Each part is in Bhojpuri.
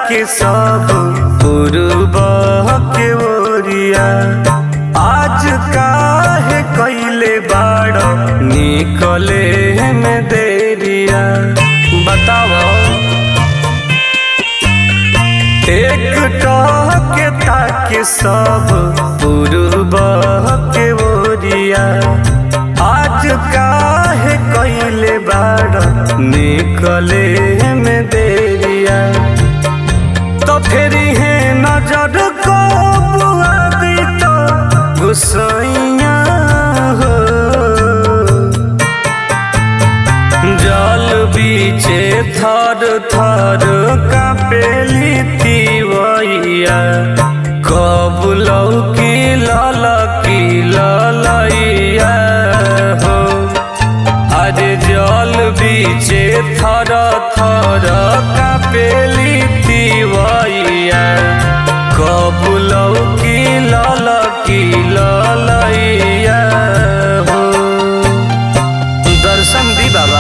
ताके सब पूर्व के ओरिया आज काहे कैले बाड़ निकले में देरिया बताओ एक के ताके सब पूर्व के ओरिया आज काहे कैले बाड़ निकले में देरिया तो फेरी है नजर को बुआ दी तो गुसैया हो जल बीचे थर थर कापेली तिवैया कब लौकी ललकी ललैया हो अरे जल बीचे थर थर कापेली तिवैया कब लौकी ललकी ललैया हो दर्शन दी बाबा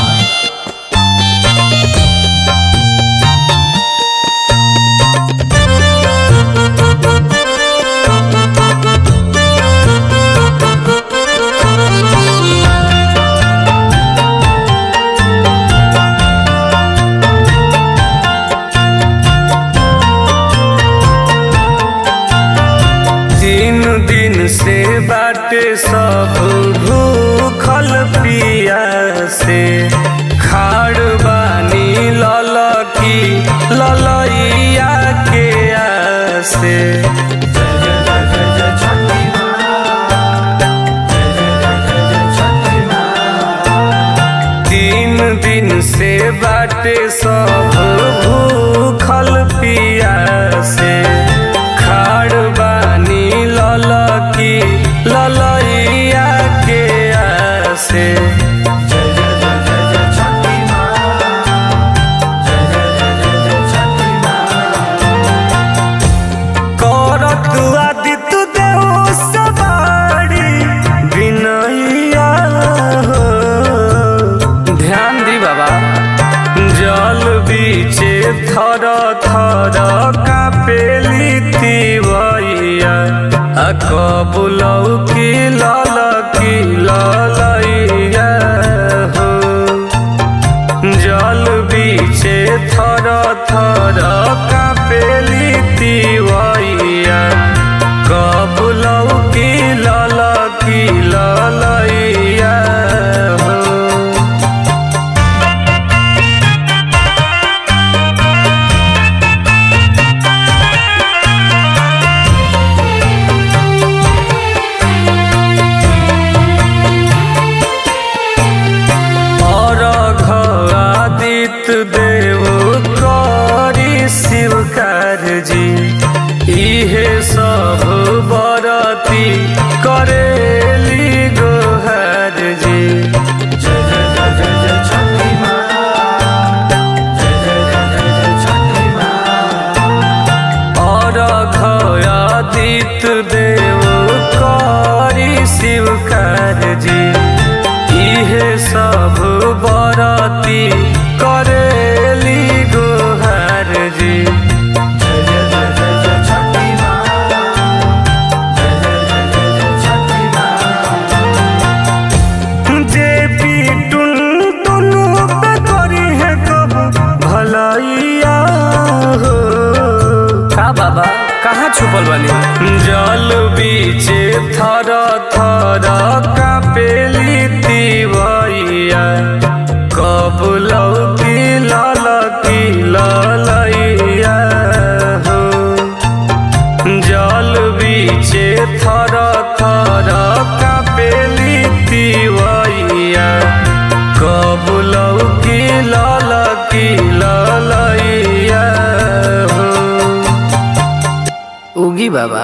तीन दिन से बाटे सब भूखल पिया से खाड़ बानी ललकी ललैया के आसे तीन दिन से बाटे सब भूखल पिया से खाड़ बानी ललकी ललैया के आसे करत आदित्य देव सवारी बिनैया हो ध्यान दी बाबा जल बीचे थर थर कापेली तिवैया आ कबुलौ की ललकी ललैया हो जल बीचे थर थर कापेली तिवैया कबुलौ की ललकी ललैया हो और आदित्य देव करी शिव जी इहे सब बरती करेली गोहर जी जय जय जय जय जय छठी माँ जय जय जय जय जय छठी माँ और आदित्य देव करी शिव जी इहे सब बरती करेली गोहर जी जय जय जय जय जय छठी माँ जय जय जय जय जय छठी माँ जे भी टुन टुनु पे करी है कब भलाइया हो का बाबा कहाँ छुपल बानी जल बीचे थर थर कापेली तिवैया कब लौकी ललकी ललैया हो जल बीचे थर थर कापेली तिवैया कबुलौ की ललकी ललैया हो उगी बाबा